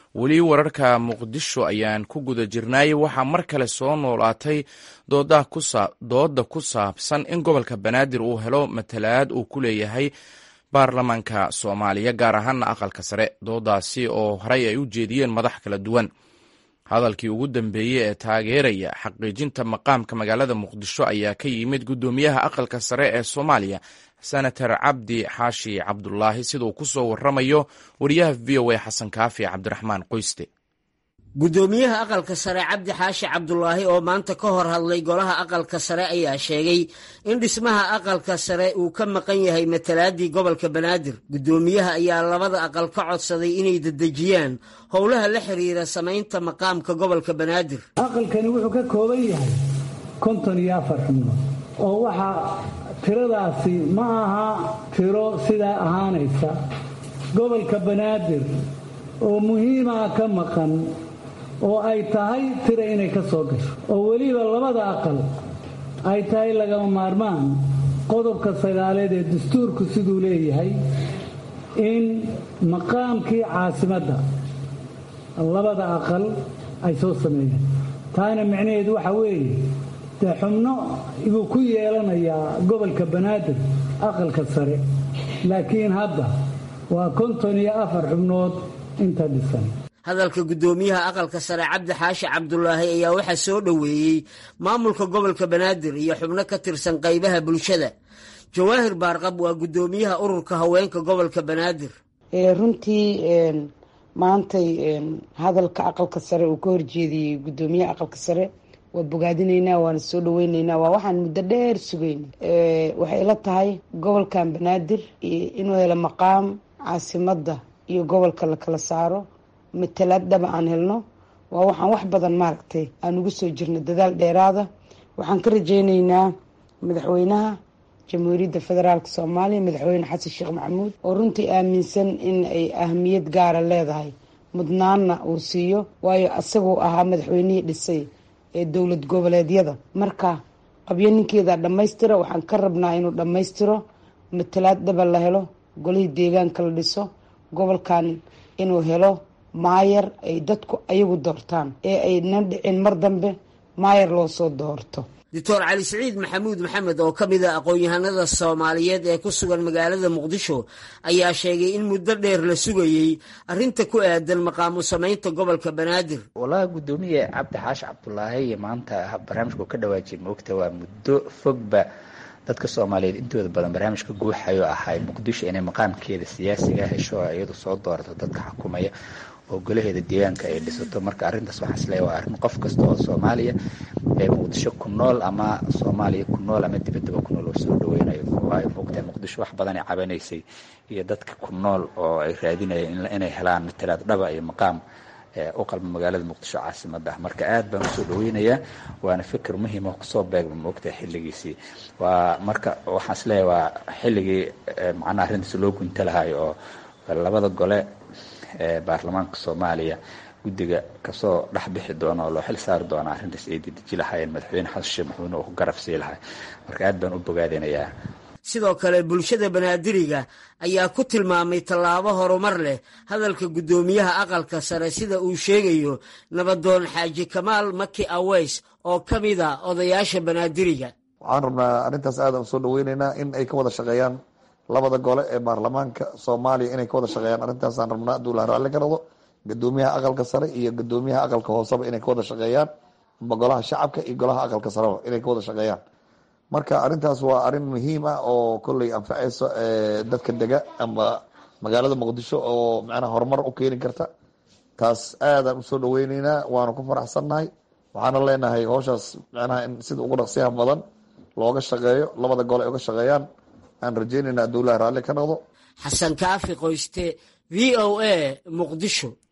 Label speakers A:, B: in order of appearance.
A: weli wararka muqdisho ayaan ku guda jirnaay waxaa mar kale soo noolaatay dooda ku saabsan in gobolka banaadir uu helo matalaad uu ku leeyahay baarlamaanka soomaaliya gaar ahaana aqalka sare doodaasi oo horey ay u jeediyeen madax kala duwan hadalkii ugu dambeeyey ee taageeraya xaqiijinta maqaamka magaalada muqdisho ayaa ka yimid guddoomiyaha aqalka sare ee soomaaliya senator cabdi xaashi cabdulaahi siduu ku soo waramayo wariyaha v o a xasan kaafi cabdiraxmaan qoyste
B: guddoomiyaha aqalka sare cabdi xaashi cabdulaahi oo maanta ka hor hadlay golaha aqalka sare ayaa sheegay in dhismaha aqalka sare uu ka maqan yahay matalaadii gobolka banaadir guddoomiyaha ayaa labada aqal ka codsaday inay dedejiyaan howlaha la xiriira samaynta maqaamka gobolka banaadir
C: aqalkani wuxuu ka kooban yahay konton iyo afar xubnood oo waxaa tiradaasi ma aha tiro sidaa ahaanaysa gobolka banaadir oo muhiimaa ka maqan oo ay tahay tira inay ka soo gasho oo weliba labada aqal ay tahay lagama maarmaan qodobka sagaaleed ee dastuurku siduu leeyahay in maqaamkii caasimadda labada aqal ay soo sameeyeen taana micnaheedu waxa weeye dee xubno buu ku yeelanayaa gobolka banaadir aqalka sare laakiin hadda waa konton iyo afar xubnood inta dhisan
B: hadalka guddoomiyaha aqalka sare cabdi xaashi cabdulaahi ayaa waxaa soo dhoweeyey maamulka gobolka banaadir iyo xubno ka tirsan qaybaha bulshada jawaahir baarqab waa guddoomiyaha ururka haweenka gobolka banaadir
D: runtii maantay hadalka aqalka sare uu ka horjeediyey guddoomiyaha aqalka sare waa bogaadinaynaa waana soo dhaweynaynaa waa waxaan muddo dheer sugeyn waxay ila tahay gobolkan banaadir inuu helo maqaam caasimadda iyo gobolka la kala saaro matalaad dhaba aan helno waa waxaan wax badan maaragtay aan ugu soo jirno dadaal dheeraada waxaan ka rajaynaynaa madaxweynaha jamhuuriyadda federaalk soomaaliya madaxweyne xasan sheekh maxamuud oo runtii aaminsan in ay ahamiyad gaara leedahay mudnaanna uu siiyo waayo isaguu ahaa madaxweynihii dhisay ee dowlad goboleedyada marka qabyo ninkeeda dhammaystira waxaan ka rabnaa inuu dhammaystiro matalaad dhaba la helo golihii deegaanka la dhiso gobolkan inuu helo maayar ay dadku ayagu doortaan ee ayna dhicin mar dambe maayar loo soo doorto
B: doctor cali siciid maxamuud maxamed oo ka mid a aqoon-yahanada soomaaliyeed ee ku sugan magaalada muqdisho ayaa sheegay in muddo dheer la sugayey arrinta ku aadan maqaamu samaynta gobolka banaadir
E: walahi guddoomiye cabdi xaashi cabdulaahi maanta barnaamijku ka dhawaajiyay moogta waa muddo fogba dadka soomaaliyeed intooda badan barnaamijka guuxayo ahay muqdisho inay maqaamkeeda siyaasiga hesho iyadu soo doorato dadka xukumaya oo golaheeda deegaanka ay dhisato marka arrintaas waxaa isleeya waa arrin qof kasta oo soomaaliya ee muqdisho ku nool ama soomaaliya ku nool ama dibaddaba ku nool oo soo dhaweynayo waayo moogtahay muqdisho wax badan ay cabanaysay iyo dadka ku nool oo ay raadinayeen inay helaan matalaad dhaba iyo maqaam u qalma magaalada muqdisho caasimada ah marka aad baan usoo dhaweynayaa waana fikir muhiim oo kusoo beegma moogtahay xilligiisii waa marka waxaan isleeyahay waa xilligii macnaha arrintaas loo gunta lahayo oo labada gole ee baarlamaanka soomaaliya guddiga kasoo dhex bixi doona oo loo xil saari doona arrintaas ay dedeji lahaayeen madaxweyne xasan sheekh maxamuud oo ku garab sii lahay marka aad baan u bogaadinayaa
B: sidoo kale bulshada banaadiriga ayaa ku tilmaamay tallaabo horumar leh hadalka guddoomiyaha aqalka sare sida uu sheegayo nabadoon xaaji kamaal maki aweys oo ka mid a odayaasha banaadiriga
F: waxaan rabnaa arrintaas aadaan usoo dhaweyneynaa in ay ka wada shaqeeyaan labada gole ee baarlamaanka soomaaliya inay ka wada shaqeeyaan arrintaasaan rabnaa hadduu la raalli ka noqdo guddoomiyaha aqalka sare iyo guddoomiyaha aqalka hooseba inay ka wada shaqeeyaan amba golaha shacabka iyo golaha aqalka sareba inay ka wada shaqeeyaan marka arrintaas waa arrin muhiim ah oo kolley anfaceyso dadka dega amba magaalada muqdisho oo macnaha horumar u keeni karta taas aadaan usoo dhaweyneynaa waana ku faraxsannahay waxaana leenahay howshaas macnaha in sida ugu dhaqsiyaha badan looga shaqeeyo labada gole ay uga shaqeeyaan aan rajeynayna hadduu ilahi raalli ka noqdo
B: xasan kaafi qoyste v o a muqdisho